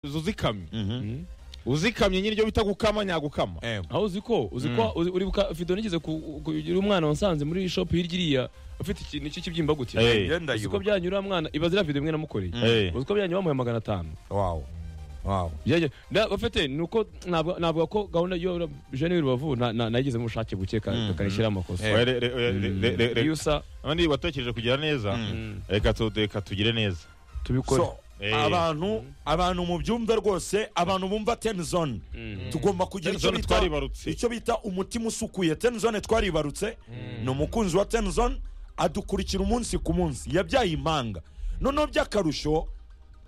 uzi uzikamye uzikamye nyine ibyo bita gukama nyagukama aho uzi ko uzi ko uzi- uri buka video nigeze ku- kugira umwana wansanze muri shop hirya iriya ufite ikintu cy'ikibyimba gutya Hey. uzi ko byanyura uriya mwana ibaze iriya video imwe namukoreye Hey. uzi ko byanyura bamuhaye magana atanu wawu wawu Byajya- na- bafite ni uko navuga navuga ko gahunda yo jene y'urubavu na- na- nayigizemo ubushake buke kanishyiraho amakosa Oya, re- re- oya, re- re- re- re- iyo usa abandi watekereje kugira neza reka tu- reka tugire neza tubikore so Eh. abantu abantu mu byumba rwose abantu bumva ten zone tugomba kugira Ten icyo zone bita twaribarutse. icyo bita umutima usukuye ten zone twaribarutse ni umukunzi wa ten zone adukurikira umunsi ku munsi yabyaye impanga noneho by'akarusho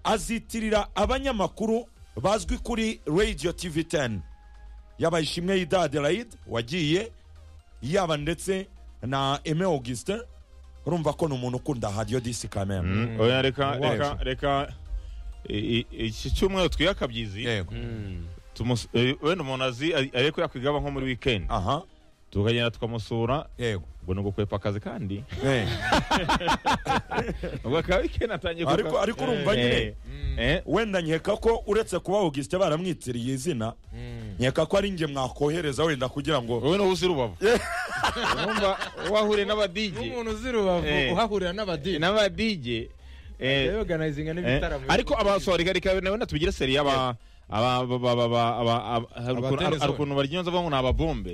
azitirira abanyamakuru bazwi kuri radio tv ten yaba ishimwe y'ida adelaide wagiye yaba ndetse na eme augustin urumva ko ni umuntu ukunda radio disi kamere Mm, oya, reka Wacu. reka reka i- i- iki cyumweru twiyakabyizi yego tumus- eh, wenda umuntu azi ari- ariko yakwigaba nko muri weekend aha tukagenda tukamusura yego ubwo ni ugukwepa akazi kandi Eh. ubwo akaba weekend atangiye Ariko- kuka- ariko urumva Eh, nyine. eh, wenda nkeka ko uretse kuba augustin baramwitiriye izina nkeka ko ari njye mwakohereza wenda kugira ngo wowe niwe uzi rubavu urumva wahure n'abadije umuntu uzi rubavu Eh. uhahurira n'abadini n'abadije eh, yoganayzinga Eh, n'ibitaramo ariko abasoreka reka nawe natubigire seri aba aba- aba- aba- aba- aba- aba- hari ukuntu- Abatene hari zone. ukuntu baryonza bavuga ngo ni ababombe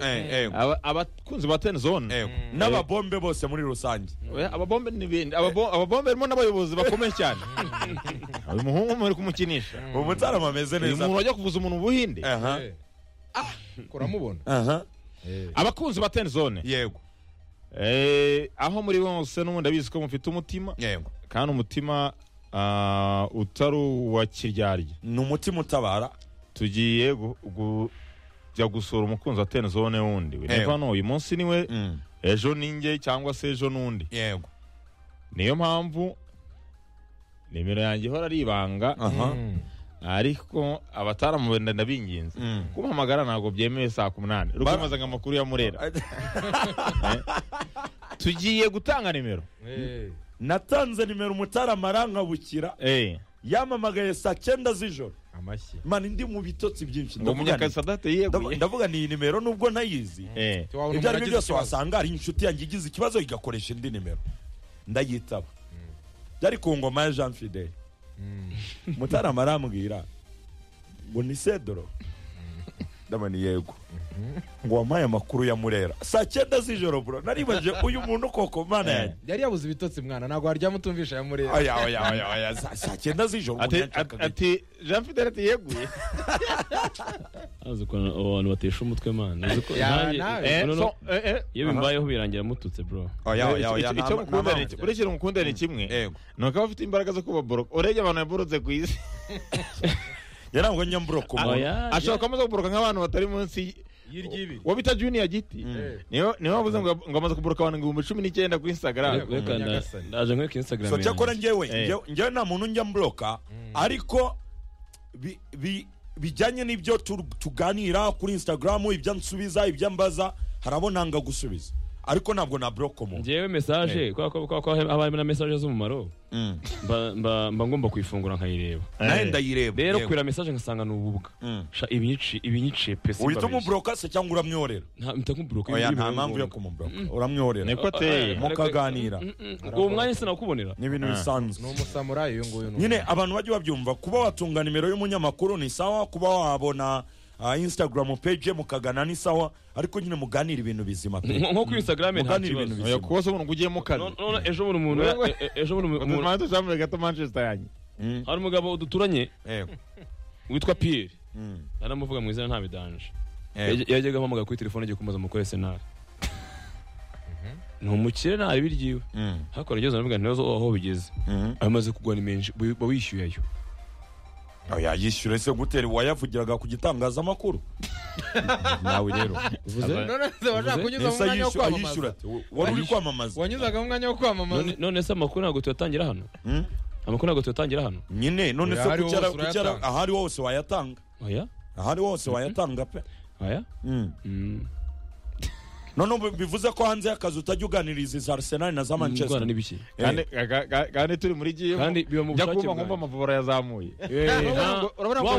Aba- abakunzi ba ten zone Yego. n'ababombe bose muri rusange Oya, ababombe ni bindi Ababo- ababombe harimo n'abayobozi bakomeye cyane uyu muhungu muri kumukinisha ubu mutarama ameze uyu muntu neza wajya kuvuza umuntu mu buhinde aha Eh. kuramubona aha abakunzi ba ten zone yego Eh, aho muri bose n'ubundi abizi ko mufite umutima yego kandi umutima ah, utari uwa kiryarya ni umutima utabara tugiye gu- gu- jya gusura umukunzi wa ten zone wundi we Ewe. niba hano uyu munsi ni we ejo ni njye cyangwa se ejo n'undi yego niyo mpamvu nimero yanjye ihora ari ibanga aha ariko abataramubenda ndabinginze kumuhamagara ntabwo byemewe saa ku munani rukomeza ngo amakuru ya murera tugiye gutanga nimero natanze nimero umutarama arangabukira Eh, yamamagaye saa cyenda z'ijoro amashyi mani ndi mu bitotsi byinshi ngo ndavuga munyakazi ni- adahita ndavu- yeguye ndavuga ni iyi nimero nubwo ntayizi Eh, ibyo ari byo byose wasanga hari inshuti yanjye igize ikibazo igakoresha indi nimero ndayitaba byari ku ngoma ya jean fidele mutarama arambwira ngo ni sedoro ndabona yego ngo wampaye amakuru ya murera saa cyenda z'ijoro bro naribaje uyu muntu koko mana yanjye yari yabuze ibitotsi mwana ntabwo waryama utumvisha ya mureba oya oya oya oya saa- saa cyenda z'ijoro umuntu ati- yanshakaga iki? ati jean fidele ati yeguye azi ukuntu abo bantu batesha umutwe mana uzi ko Ya, nanjye- nawe. Eh, Eh, no, no. so, eh, eh, iyo bimbayeho birangira mututse bro oya oya oya icyo nta- mukunda nta ni mpamvu. uretse umukunda ni kimwe Yego. ni uko aba afite imbaraga zo kubaboroka urebye abantu yaborotse ku isi yari ngo njya mbura ku muntu Oya, ashobora kuba amaze kuboroka nk'abantu batari munsi y'iry'ibi wa bita juniya giti niyo niyo bavuze ngo ngo amaze kuboroka abantu ibihumbi cumi n'icyenda kuri instagram Yego. reka nda- Nyagasani. ndaje nkwereka instagram so cyakora yanjye. njyewe Eh. njyewe- njyewe nta muntu njya mbloka ariko bi- bi- bijyanye n'ibyo tu- tuganira kuri instagram ibyo nsubiza ibyo mbaza hari abo nanga gusubiza ariko ntabwo na bloka umuntu njyewe message kubera ko- kubera ko haba harimo na message z'umumaro mba- mba mba ngomba kuyifungura nkayireba nawe Eh. ndayireba rero yego. kureba message ngasanga ni ububwa sha ibinyici ibinyici pesi uhita umubloka se cyangwa uramworera nta mtakubroka oya nta mpamvu yo kumubloka uramworera niko ateye mukaganira uwo mwanya sinakubonera ni ibintu bisanzwe ni umusamurayi uyu nguyu ni nyine abantu bajye babyumva kuba watunga nimero y'umunyamakuru ni sawa kuba wabona ah, instagram page ye mukagana ni sawa ariko nyine muganira ibintu bizima pe nko kuri instagram nta muganira ibintu kibazo oya bizima kuba se umuntu ugiyemo No- kane none ejo bundi umuntu Wewe- e- ejo bundi umuntu umuntu atashambure gato manchester yanjye hari umugabo duturanye Yego. witwa Pierre naramuvuga mu izina nta bidanje Yajya- yajyaga ampamagara kuri telefone agiye kumubaza amakuru ya senari ni umukire ntari biryiwe hakurya ageze aravuga ntibazo aho bigeze amaze kugwa ni menshi bu- ba wishyuyeyo oya yishyure se gutera uwayavugiraga ku gitangazamakuru nawe rero none washaka kunyuza mu nese mwanya wo yishyura yishyura kwamamaza ati wari uri kwamamaza wanyuzaga mu mwanya wo kwamamaza None- none se amakuru ntabwo tuyatangira hano Mm. amakuru ntabwo tuyatangira hano nyine none se Oya, ahari kucyara hose kucyara urayatanga. ahari hose wayatanga aya ahari hose wayatanga pe aya Mm. Mm, none ubu bivuze ko hanze y'akazi utajya uganiriza iza arsenal na za indwara ni manchester biki kandi ga- ga- ga- kandi turi muri giyemo kandi biba mu njya bushake kumva bwanjye. nkumva amavubura yazamuje Eh, urabona ngo- urabona ngo-